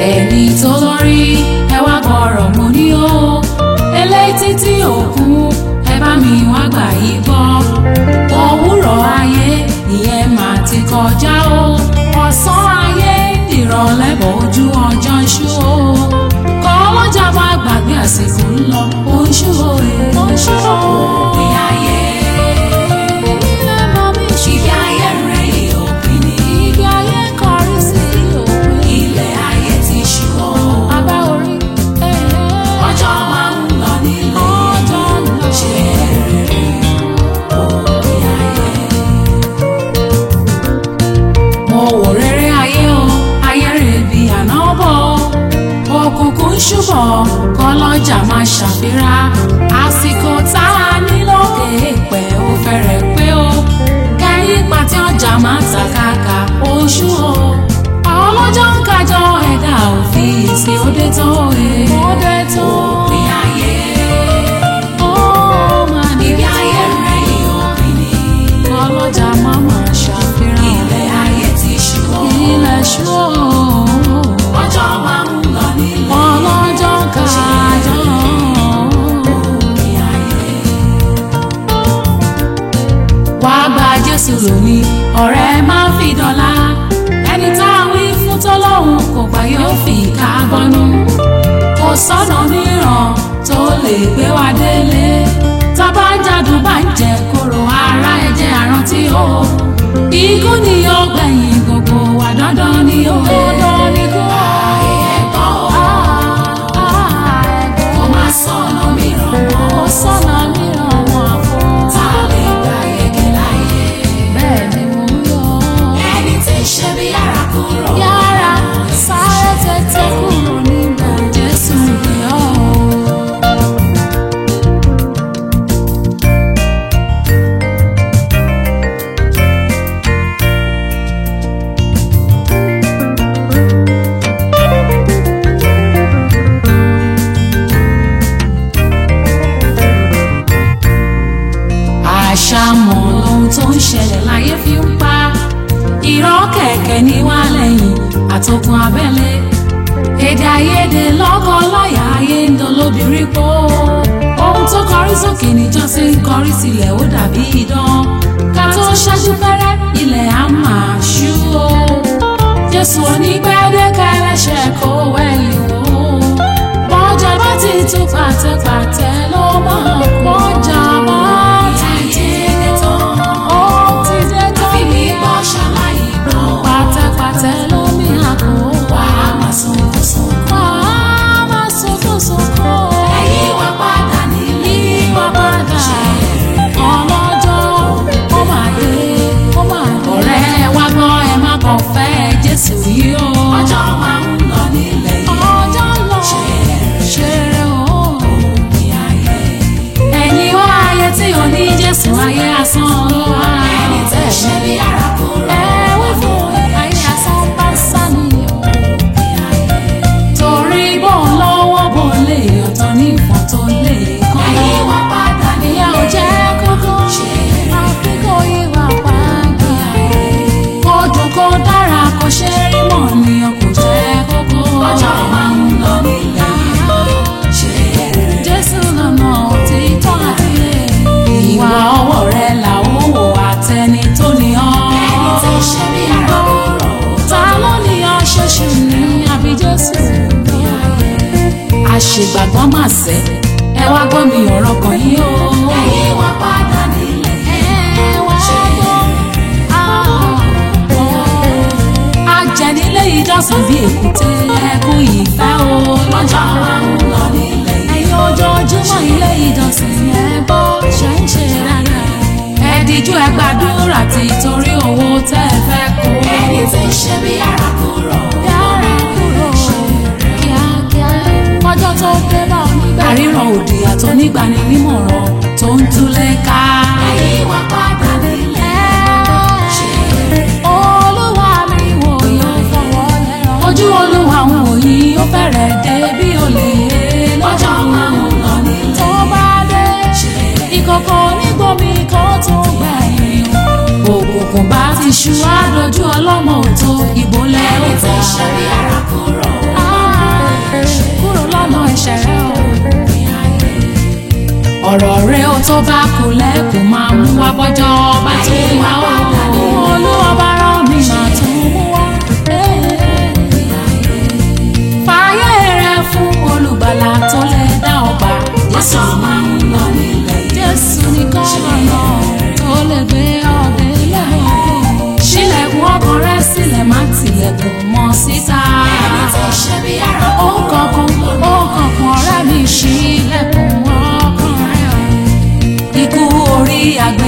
ẹni tó lórí ẹ wá gbọ́rọ̀ mo ní o eléyìí títí òkun ẹ bá mi wá gbà yí gbọ́ òwúrọ̀ ayé ìyẹn mà ti kọjá o ọ̀sán ayé ìrọ̀lẹ́ bọ̀ ojú ọjọ́ ń ṣú o kọ́ ọlọ́jà bá gbàgbé àsìkò ń lọ ó ń ṣú o ó ń ṣú o òpin ayé ìgbé ayé rẹ̀ yìí òpin ni ìgbé ayé kọrí sí òpin ilẹ̀ ayé ti ṣú o abá orí ọjọ́ máa ń lọ nílé ọjọ́ ń lọ ṣe rere òpin ayé mo wò rere ayé o ayé rè bí àná bọ̀ òkùnkùn ṣùbọ̀ kọlọ́jà máa ṣàfihàn àsìkò tá a ní lókè pẹ̀ ó fẹ́rẹ̀ pé o kẹ́yìn pàtí ọjà máa ta kàkà oṣù o ọlọ́jọ́ ń kájọ ẹ̀dá òfin ìsìn òde tó e òde tó òpin ayé ó máa ní ibi ayé rẹ̀ yìí òpin ni ọlọ́jà máa máa ṣàfihàn ilẹ̀ ayé ti ṣú o ilẹ̀ ṣú o ọjọ́ máa ń lọ nílé ọlọ́jọ́ kájọ òpin ayé wá gba jésù lónìí ọ̀rẹ́ máa ń fi dọ́là ẹni tá a wí fún tọ́lọ́hún kò gbà yóò fi ìka gbọ́nú kò sọ́nà mìíràn tó lè gbé wa délé tábà ń jádùn bá ń jẹ kóró ara ẹ̀jẹ̀ àrántí o ikú ni yóò gbẹ̀yìn gbogbo wa dandan ni ó dandan ni kú o. ẹ̀gbọ́n o kò má sọ̀nà mìíràn mọ́ kò sọ̀nà mìíràn mọ́ àfọ̀ tá a lè gbà yege láyé bẹ́ẹ̀ ni mo ń yọ. ẹni tí ń ṣe bí yàrá kúrò. yàrá sáré tètè kúrò nígbà jésù ni ọ́. àṣàmọ̀ lohun tó ń ṣẹlẹ̀ láyé fi ń pa irọ́ kẹ̀kẹ́ ní wá lẹ́yìn àtòkùn abẹ́lé èdè àìyedè lọ́kọ láyà ayé ń dolóbìnrin pọ̀ ohun tó kọrí sókè níjọ́sí ń kọrí sílẹ̀ ó dàbí idán ká tó ṣáájú pẹ́rẹ́ ilẹ̀ á máa ṣú o jésù onígbẹ́dẹ́kẹ́ ẹlẹ́ṣẹ̀ kó wẹ̀lì wò ó bọ́jà bá ti tún pàtẹ́pàtẹ́ ló máa bọ́jà bá ti dé tán ó ti dé tán àfi bí bọ́ ṣàlàyé gbọ́ pàtẹ́pàtẹ́ ló mi àkó wà á máa sunkún sunkún wà á máa sunkún sunkún ẹ̀yìn wá padà nílé wá padà ọlọ́jọ́ ó máa dé ó máa dé ọ̀rẹ́ wa gbọ́ ẹ má kàn fẹ́ jésù yìí o ọjọ́ máa ń lọ nílé yìí ọjọ́ lọ ṣeré o ẹni wá ayé tí ò ní jésù ayé asán ló wá ẹni tẹ́ ṣe bí ara kúrò ẹ wí fún ayé asán bá sá ni o torí bó ń lọ́wọ́ bó lè ọ̀tọ̀ ní ìfọ̀n tó lè kọ́ ẹ̀yìn wá padà níyà ò jẹ́ kókó àfikún ìwà pàgbà kó dùn kó dára kó ṣe rí mọ̀ ní ọkọ̀ jẹ́ kókó ọjọ́ máa ń lọ nílẹ̀ ṣe jésù lọ́nà òtítọ́ àti ìwà ọwọ́ rẹ̀ làwọn wò àtẹni tó ní ọ́ ẹni tí ń ṣe bí ara kúrò ta ló ní ọ́ ṣoṣù ní àbí jésù ní ayé àṣegbàgbọ́n mà sẹ́ ẹ wá gbọ́ mi ọ̀rọ̀ kan yìí o. ẹ̀yin wá padà nílẹ̀ ẹ wá gbọ́. ajẹ́nilé ìjọsìn bíi èkúté ẹkún ìfẹ́ o lọ́jọ́ máa ń lọ nílẹ̀ yìí. ẹ̀yin ojoojúmọ́ ilé ìjọsìn ẹ bọ́ ṣe ń ṣe dáadáa. ẹ díjú ẹ gbàdúrà tí torí owó tẹ́ ẹ fẹ́ kó. ẹni tí ń ṣe bí yàrá kúrò. yàrá kúrò kíákíá ọjọ́ tó dé bá onígbà. àríran òdì àtọ́ nígbani nímọ̀ràn tó ń túlé ká. ẹ̀yin wá padà nílẹ̀ ṣe olúwa mi wò yóò fọwọ́ lẹ́rọ. ojú olúwa ń wò yín ó fẹ́rẹ̀ dé bí olè lọ́jọ́ máa ń lọ nílẹ̀. tó bá dé ìkọ̀kọ̀ onígbòmí kan tó gbẹ̀yìn. òkùnkùn bá ti ṣú àdójú ọlọ́mọ òtó ìbò lẹ́rù. ẹni tí ń ṣe bí ara kúrò. ọ̀rọ̀ rẹ ó tó bá kú lẹ́kùn máa mú wá bọ́jọ́ bá tó wá ó olúwa bá rán mi máa tún mú wá. fààyè rẹ fún olùgbàlà tó lè dá ọgbà jésù máa ń lọ nílẹ̀ jésù nìkan lọ́nà tó lè gbé ọdẹ lẹ́wọ̀n ṣílẹ̀kùn ọkàn rẹ sílẹ̀ má tilẹ̀kùn mọ́ síta. ẹni tó ṣe bí ara ó kankan ó kankan ọ̀rẹ́ mi ṣílẹ̀kùn ọkàn rẹ. ikú orí àgbẹ̀.